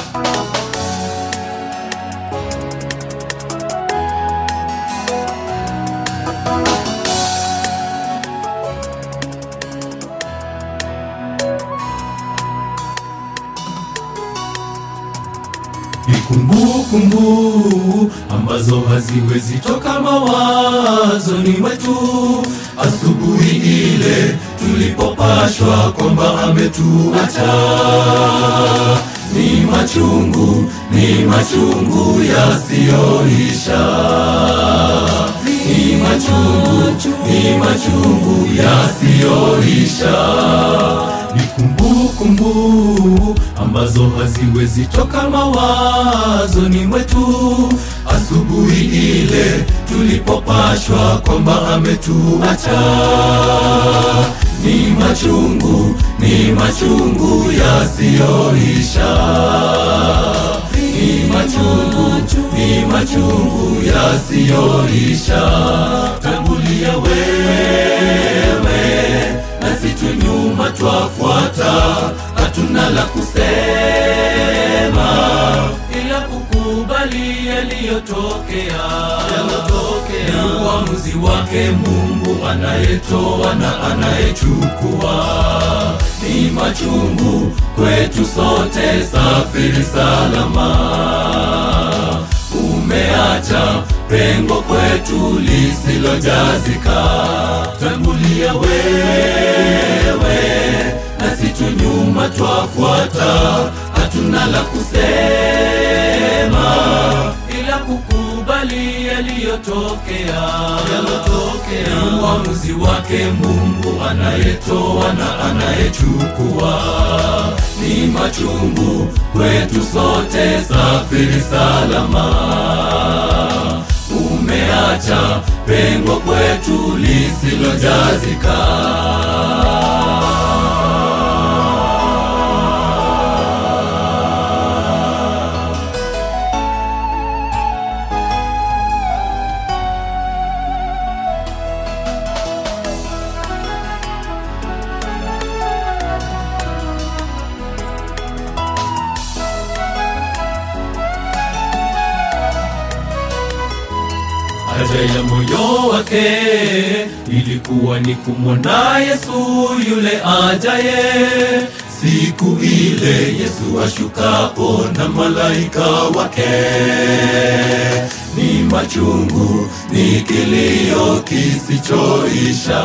Ni kumbukumbu ambazo haziwezi toka mawazoni mwetu. Asubuhi ile tulipopashwa kwamba ametuacha, ni machungu, ni machungu yasiyoisha, ni machungu, ni machungu yasiyoisha ni kumbukumbu ambazo haziwezi toka mawazoni mwetu. Asubuhi ile tulipopashwa kwamba ametuacha, ni machungu, ni machungu yasiyoisha, ni machungu, ni machungu yasiyoisha. Tangulia wewe nasi tu nyuma twafuata, hatuna la kusema ila kukubali yaliyotokea. Ni uamuzi wake Mungu anayetoa na anayechukua. Ni machungu kwetu sote, safiri salama umeacha pengo kwetu lisilojazika. Tangulia wewe, nasi tu nyuma twafuata, hatuna la kusema ila kukubali yaliyotokea. Ni uamuzi wake Mungu anayetoa na anayechukua. Ni machungu kwetu sote, safiri salama umeacha pengo kwetu lisilojazika. Haja ya moyo wake ilikuwa ni kumwona Yesu yule ajaye. Siku ile Yesu ashukapo na malaika wake, ni machungu, ni kilio kisichoisha,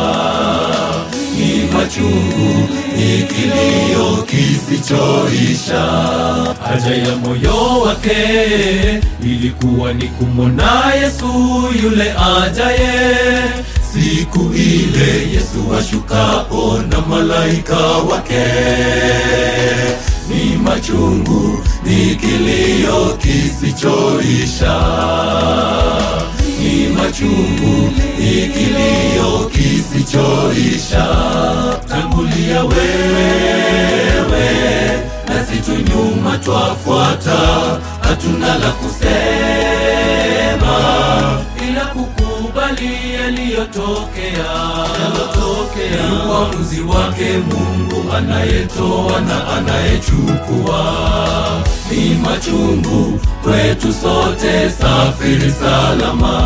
ni machungu, ni kilio kisichoisha. Haja ya moyo wake ilikuwa ni kumwona Yesu yule ajaye. Siku ile Yesu ashukapo na malaika wake, ni machungu, ni kilio kisichoisha, ni machungu, ni kilio kisichoisha. Tangulia wewe, nasi tu nyuma twafuata, hatuna la kusema ila kukubali yaliyotokea. Ni uamuzi wake Mungu anayetoa na anayechukua. Ni machungu kwetu sote, safiri salama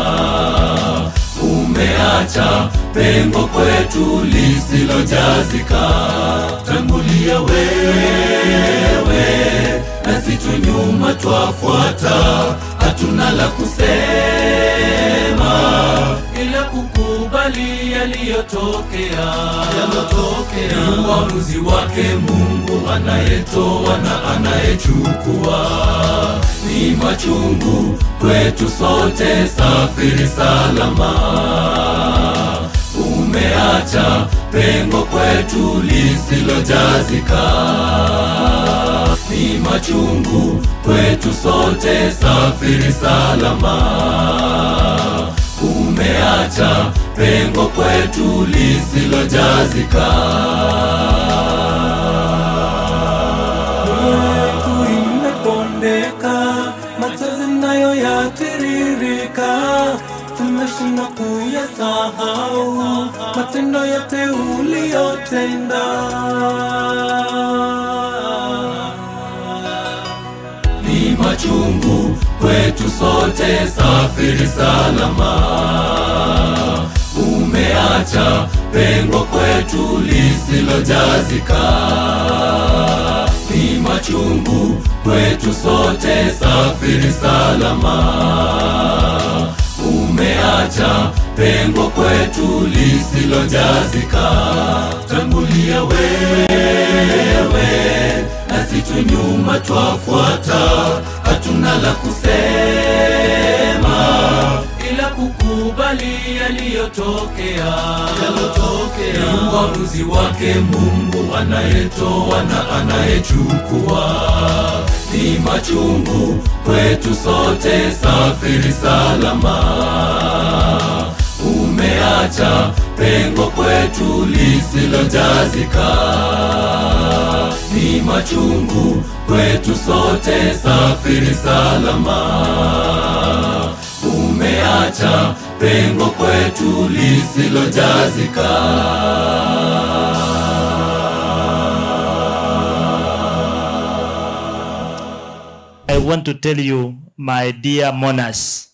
umeacha pengo kwetu lisilojazika. Tangulia wewe, nasi tu nyuma twafuata, hatuna la kusema ila kukubali yaliyotokea. Ni uamuzi wake Mungu anayetoa na anayechukua. Ni machungu kwetu sote, safiri salama umeacha pengo kwetu lisilojazika. Ni machungu kwetu sote, safiri salama umeacha pengo kwetu lisilojazika. yetu imepondeka, machozi nayo yatiririka, tumeshindwa kuyasahau matendo yote uliyotenda. ni machungu kwetu sote, safiri salama. Umeacha pengo kwetu lisilojazika, ni machungu kwetu sote, safiri salama. Umeacha pengo kwetu lisilojazika, tangulia wewe nasi tu nyuma twafuata, hatuna la kusema ila kukubali yaliyotokea. Ni uamuzi wake Mungu anayetoa na anayechukua. Ni machungu kwetu sote, safiri salama. Umeacha pengo kwetu lisilojazika ni machungu kwetu sote, safiri salama. Umeacha pengo kwetu lisilojazika. I want to tell you, my dear mourners,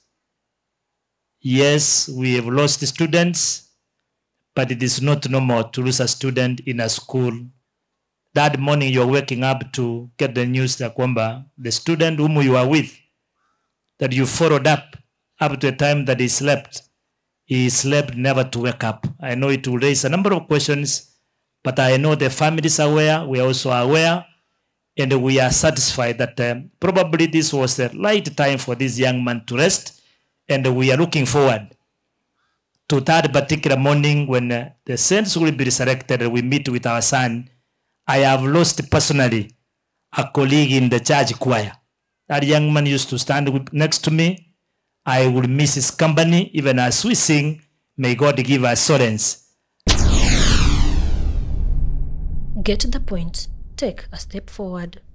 yes, we have lost students, but it is not normal to lose a student in a school. That morning you're waking up to get the news that kwamba the student whom you are with, that you followed up up to a time that he slept, he slept never to wake up. I know it will raise a number of questions, but I know the families are aware, we are also aware, and we are satisfied that um, probably this was the right time for this young man to rest, and we are looking forward to that particular morning when uh, the saints will be resurrected and we meet with our son. I have lost personally a colleague in the church choir. That young man used to stand with, next to me. I will miss his company even as we sing. May God give us assurance. Get the point. Take a step forward.